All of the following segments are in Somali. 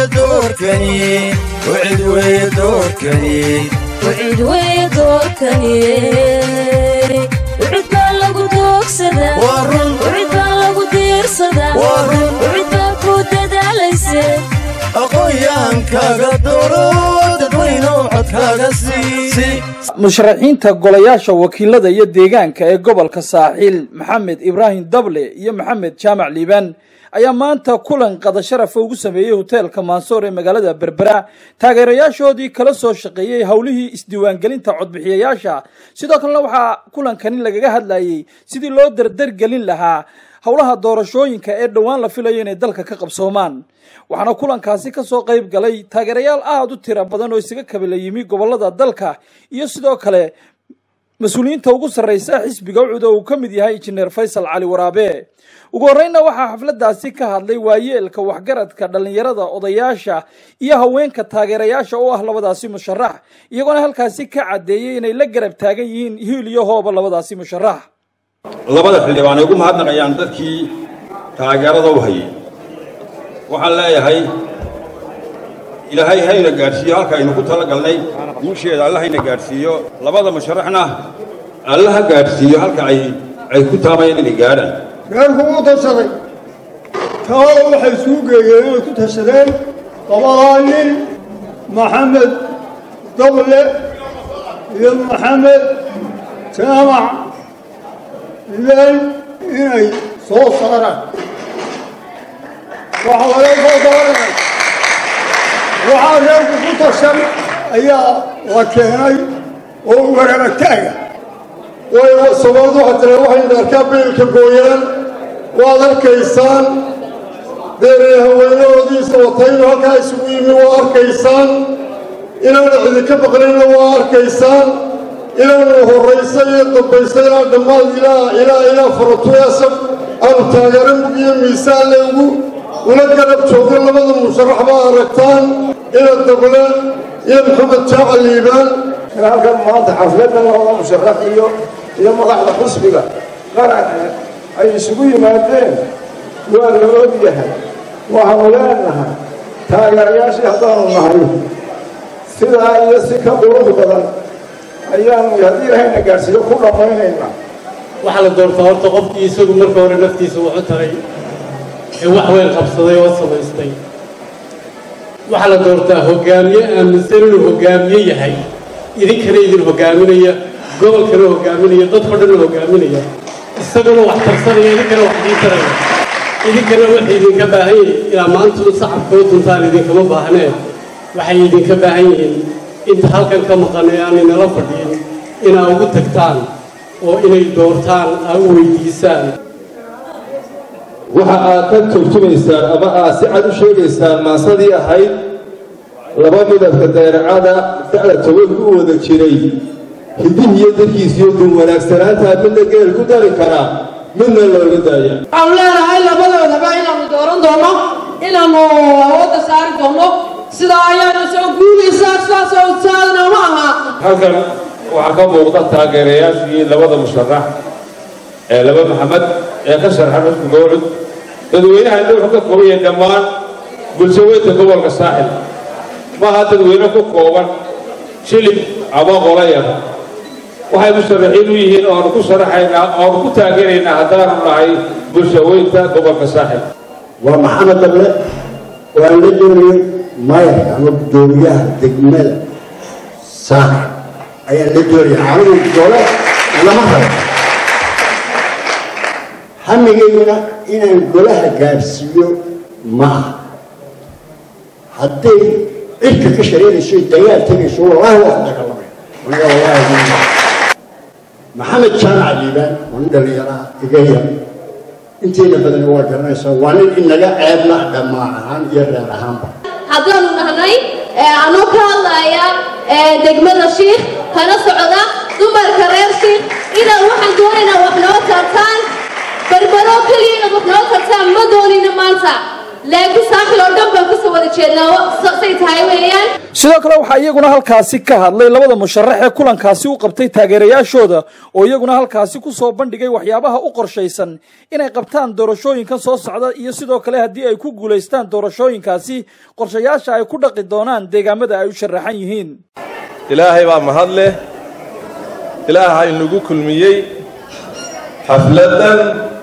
doorkani wcid weye doorkani wcid weye doorkani wcid baa lagu doogsadaa Waa run. wcid baa lagu diirsadaa Waa run. wcid baa ku dadaalayse aqoonyahankaaga dooro dadweynow codkaaga sii musharaxiinta golayaasha wakiilada iyo deegaanka ee gobolka saaxiil maxamed ibraahim dable iyo maxamed jaamac liibaan ayaa maanta kulan qada sharafa ugu sameeyey hoteelka maansoor ee magaalada berbera taageerayaashoodii kala soo shaqeeyey howlihii isdiiwaangelinta codbixiyayaasha sidoo kalena waxaa kulankani lagaga hadlayey sidii loo dardargelin lahaa howlaha doorashooyinka ee dhowaan la filayo inay dalka ka qabsoomaan waxaana kulankaasi ka soo qayb galay taageerayaal aada u tira badan oo isaga kabala yimi gobolada dalka iyo sidoo kale mas-uuliyiinta ugu sarreysa xisbiga ucud oo uu ka mid yahay injineer faysal cali waraabe ugu horreynna waxaa xafladdaasi ka hadlay waayeelka waxgaradka dhallinyarada odayaasha iyo haweenka taageerayaasha oo ah labadaasi musharax iyagoona halkaasi ka caddeeyey inay la garab taagan yihiin hiil iyo hooba labadaasi musharax labada xildhibaan ay ugu mahadnaqayaan dadkii taageerada u hayay waxaan leeyahay ilaahay hayna gaadhsiiyo halka aynu ku tala galnay guusheeda alla hayna gaadhsiiyo labada musharaxna alla ha gaadhsiiyo halka ay ay ku taamayeen inay gaadhaan reerku u tashaday taada waxay isugu geeyeen inay ku tashadeen labadaa nin maxamed dable iyo maxamed jaamac ileen inay soo saaraan waxaa laga soo dooranay waxaa reerku ku tashan ayaa la keenay oo warabagtaaga way soomaalida waxaa tira waxayna arkaa beelka gooyaan waad arkaysaan deeree haweenahoodiisa wataynu halkaa isugu yimi waa arkaysaan inaana idinka baqnayna waa arkaysaan inaanu horraysa iyo dambaysa ilaa dhammaad ilaa ilaa ilaa faratuyaasab aanu taageero mug iyo miisaan le ugu ula garab joogno labada musharax baa aragtaan ina dable iyo maxamed jaacal liibaan halkan maanta xafladan labada musharax iyo iyo madaxda xusbiga qaranka ay isugu yimaadeen waa la og yahay waxaanu leenahay taageerayaashii haddaanu nahay sidaa iyo si ka qurux badan ayaanu haddii ilahayna gaadhsiiyo ku dhammaynaynaa waxaa la doortaa horta qofkii isagu marka hore naftiisa wuxu taray ee wax weyn qabsaday oo samaystay waxaa la doortaa hogaamiye aaminsan inuu hogaamiye yahay idinkana idin hogaaminaya gobolkana hogaaminaya dadko dhanna hogaaminaya isaguna wax tarsanaya idinkana wax diitaraya idinkana waxay idinka baahan yihiin ilaa maantuna sacabkoo duntaan idinkama baahneen waxay idinka baahan yihiin inta halkan ka maqan ee aan inala fadhiin inaa ugu tagtaan oo inay doortaan aa u weydiisaan waxa aad ka turjumaysaan ama aad si cad u sheegaysaan maasadii ahayd laba midabka dayracada da'da tobanku u wada jiray hidihi iyo darkiisiyo dun wanaagsanaantaa midna geel ku dari karaa midna looga daaya waxaanu leenahay labadoodaba inaanu dooran doono inaanu awoodda saari doono sidaa ayaana soo guulaysaa sidaasoo saadna ma aha halkan waxaa ka muuqda taageerayaashii labada musharax ee laba maxamed ee ka sharxan xusbiga ucud dadweynahanna wuxuu ka kooban yahay dhammaan bulshaweynta gobolka saaxil maaha dadweyne ku kooban shilib ama qolayar waxay musharaxiin u yihiin oonu ku sharaxaynaa oonu ku taageeraynaa haddaanu nahay bulshaweynta gobolka saaxil waa maxamed dable waan la doonayay mayarka ama gudoomiyaha degmada saaxil ayaan la doonaya anigu gole lama rabo hamigayguna inaan golaha gaadhsiiyo ma aha hadday cirka ka shareerayso dagaal tegayso wallaahi waa ku dagaalamay aniga wallaahi maxamed jaamac liibaan waa nin dhallinyaraha iga yar inteena badan waa garanaysaa waa nin inaga ceebna dhammaan ahaan iyo reer ahaanba haddaanu nahnay anoo ka hadlaya degmada shiikh kana socda dumarka reer shiikh inaad waxaan doonaynaa wax noo tartaan berbero keliya inaad wax noo tartaan ma doonina maanta laakiin saaxil oo dhan baan kusoo wada jeednaa say tahay weeyaan sidoo kale waxaa iyaguna halkaasi ka hadlay labada musharax ee kulankaasi u qabtay taageerayaashooda oo iyaguna halkaasi ku soo bandhigay waxyaabaha u qorshaysan inay qabtaan doorashooyinkan soo socda iyo sidoo kale haddii ay ku guulaystaan doorashooyinkaasi qorshayaasha ay ku dhaqi doonaan deegaamada ay u sharaxan yihiin ilaahay baa mahad leh ilaaha inagu kulmiyey xafladan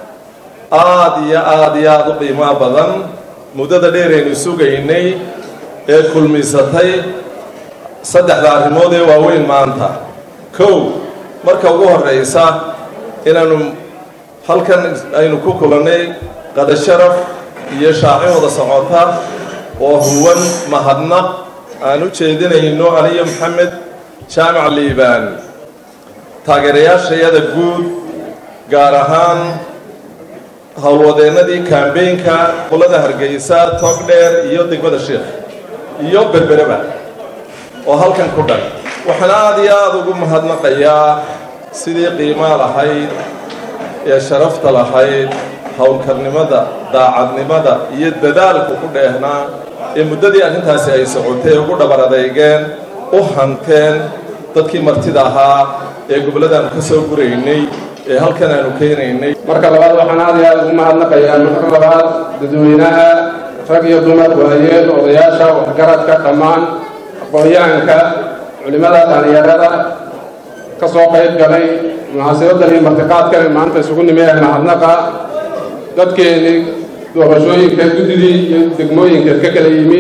aad iyo aad iyo aad u qiimaa badan muddada dheeraynu sugaynay ee kulmisatay saddexda arrimood ee waaweyn maanta kow marka ugu horraysa inaanu halkan aynu ku kulannay qadasharaf iyo shaacin wada socota oo huwan mahadnaq aan u jeedinayno aniyo maxamed jaamac liibaan taageerayaashayada guud gaar ahaan howlwadeennadii kambeynka qolada hargeysa togdheer iyo degmada sheekh iyo berbereba oo halkan ku dhan waxaan aad iyo aada ugu mahadnaqayaa sidii qiimaa lahayd ee sharafta lahayd howlkarnimada daacadnimada iyo dadaalku ku dheehnaa ee muddadii arrintaasi ay socotay ugu dhabar adeygeen u hanteen dadkii martida ahaa ee gobolladaanu ka soo guraynay ee halkan aanu keenaynay marka labaad waxaan aad iyo aad ugu mahadnaqayaa marka labaad dadweynaha rag iyo dumar waayeel odayaasha waxgaradka dhammaan aqoon-yahanka culimmada dhallinyarada ka soo qayb galay munaasabaddan iyo martiqaadkan maanta isugu nimi ee mahadnaqa dadkeennii doorashooyinka guddidii iyo degmooyinka ka kala yimi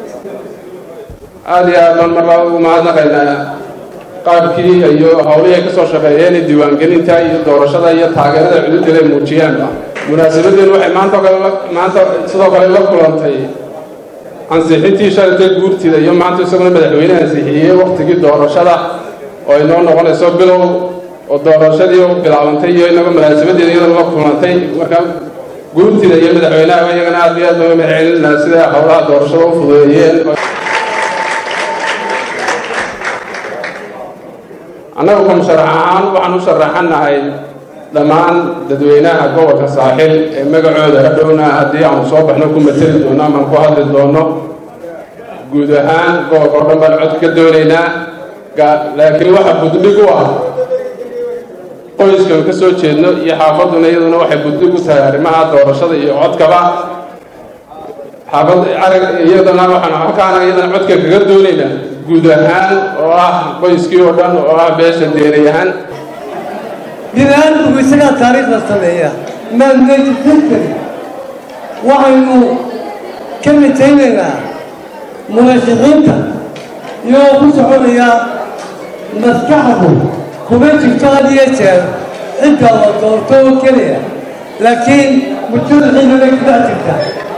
aad iyo aad baan mar laba ugu mahadnaqaynaa qaabkii iyo howlihii ay ka soo shaqeeyeen diiwaangelinta iyo doorashada iyo taageerada cududda ay muujiyaanba munaasabadeen waxay maanta kale maanta sidoo kale la kulantay ansixintii shalatay guurtida iyo maanta isaguna madaxweyne ansixiyey waktigii doorashada oo ay noo noqonayso bilow oo doorashadii u bilaabantay iyo inaga munaasabadeeda iyadana la kulantay marka guurtida iyo madaxweynaha iyagana aad iyo aad looga mahadcelin lahaa sida howlaha doorashada u fududeeyeen annagu ka musharax ahaan waxaan u sharaxanahay dhammaan dadweynaha gobolka saaxil ee magacooda hadhowna haddii aanu soo baxno ku mateli doono amaan ku hadli doono guud ahaan gobolka oo dhan baan cod ka doonaynaa laakiin waxa buddhig u ah qoyskan ka soo jeedno iyo xaafadduna iyaduna waxay buddhig u tahay arrimaha doorashada iyo codkaba xaafad arag iyadana waxaan halkaana iyadana codka kaga doonaynaa guud ahaan oo ah qoyskii oo dhan oo ah beesha deerayahaan bini'aadamku isagaa taariikhda sameeya maadmeydi history waxaynu ka mitaynaynaa murashaxiinta iyagoo ku soconaya maskaxdu kuma jirto had iyo jeer cidda la doorto oo keliya laakiin mujtamaciinana ku dhex jirta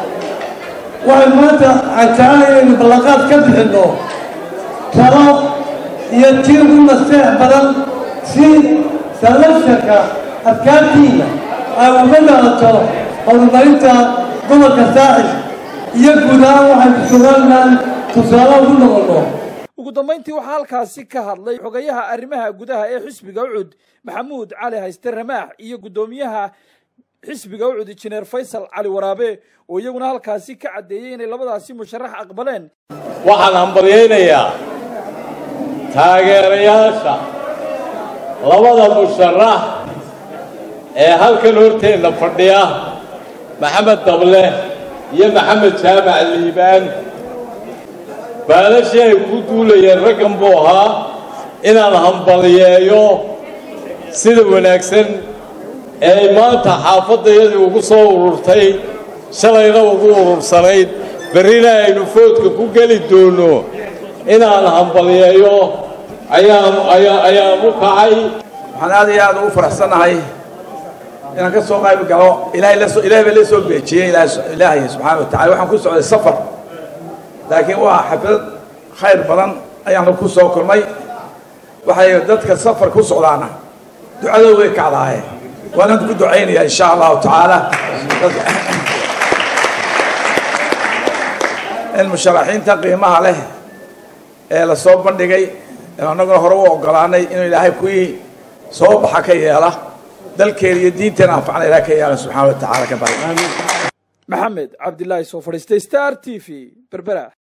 waxay maanta aan jecelahay inaynu ballanqaad ka bixinno talo iyo tii ugu naseex badan si salasharka adkaantiina ay uga dhalato horumarinta gobolka saaxil iyo guud ahaan waxaynu somalilan tusaale ugu noqonno ugu dambayntii waxaa halkaasi ka hadlay xogayaha arrimaha gudaha ee xisbiga ucud maxamuud cali hayste ramaax iyo guddoomiyaha xisbiga ucud injineer faysal cali waraabe oo iyaguna halkaasi ka caddeeyey inay labadaasi musharax aqbaleen waxaan hambalyaynayaa taageerayaasha labada musharax ee halkan horteenna fadhiya maxamed dable iyo maxamed jaamac liibaan baalashii ay ku duulayeen raggan buu ahaa inaan hambalyeeyo sida wanaagsan ee ay maanta xaafaddayadii ugu soo ururtay shalayna ugu urursanayd berrina aynu foodka ku geli doonno inaan hambalyeeyo ayaan ayaan u kacay waxaan aad iyo aad ugu faraxsannahay inaan ka soo qayb galo ilaahay la soo ilaahay baa la soo beejiyey ilaahay subxaana wa tacala waxaan ku socday safar laakiin waa xaflad khayr badan ayaan ku soo kulmay waxay dadka safar ku socdaana ducadooda way kacdaaye waanaan ku ducaynayaa insha allahu tacaala in musharaxiinta qiimaha leh ee la soo bandhigay annaguna hore u ogolaanay inuu ilaahay kuwii soo baxa ka yeela dalkeena iyo diinteena anfacna ilahay ka yeela subxaana wa tacaala ka bari maxamed cabdilaahi soo fadhiistay star t v berbera